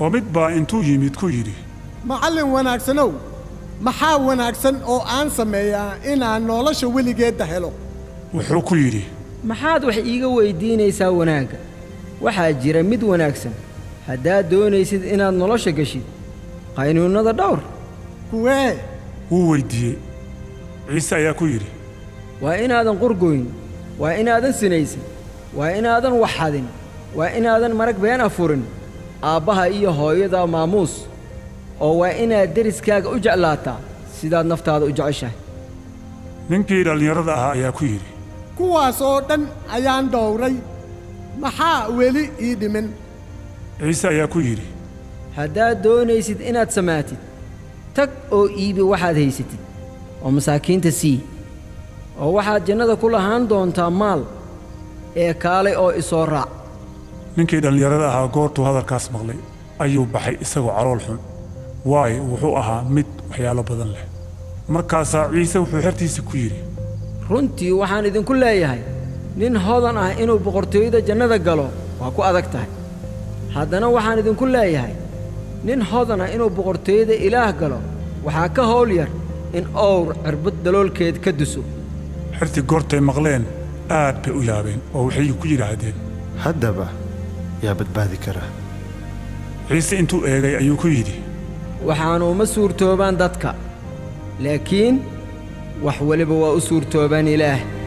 oo mid baa intuu yimid ku yidhi macallin wanaagsanow maxaa wanaagsan oo aan sameeyaa inaan nolosha weligeedda helo wuxuu ku yidhi maxaad wax iiga weyddiinaysaa wanaagga waxaa jira mid wanaagsan haddaad doonaysid inaad nolosha geshid qaynuunnada dhowr kuwee wuu weyddiiyey ciise ayaa ku yidhi waa inaadan qurgoyn waa inaadan sinaysan waa inaadan waxxadin waa inaadan marag been afurin aabbaha iyo hooyada maamuus oo waa inaad deriskaaga u jeclaataa sidaad naftaada u jeceshahay ninkii dhallinyarada ahaa ayaa ku yidhi kuwaas oo dhan ayaan dhowray maxaa weli ii dhimin ciise ayaa ku yidhi haddaad doonaysid inaad samaatid tag oo iibi waxaad haysatid oo masaakiinta sii oo waxaad jannada ku lahaan doontaa maal ee kaalay oo isoo raac ninkii dhallinyarada ahaa goortuu hadalkaas maqlay ayuu baxay isagoo calool xun waayo wuxuu ahaa mid waxyaalo badan leh markaasaa ciise wuxuu xertiisa ku yidhi runtii waxaan idinku leeyahay nin hodan ah inuu boqortooyada jannada galo waa ku adag tahay haddana waxaan idinku leeyahay nin hodan ah inuu boqortooyada ilaah galo waxaa ka howl yar in owr cirbad daloolkeed ka duso xertii goortay maqleen aad bay u yaabeen oo waxay ku yidhaahdeen haddaba yaa badbaadi kara ciise intuu eegay ayuu ku yidhi waxaanu uma suurtoobaan dadka laakiin wax weliba waa u suurtoobaan ilaah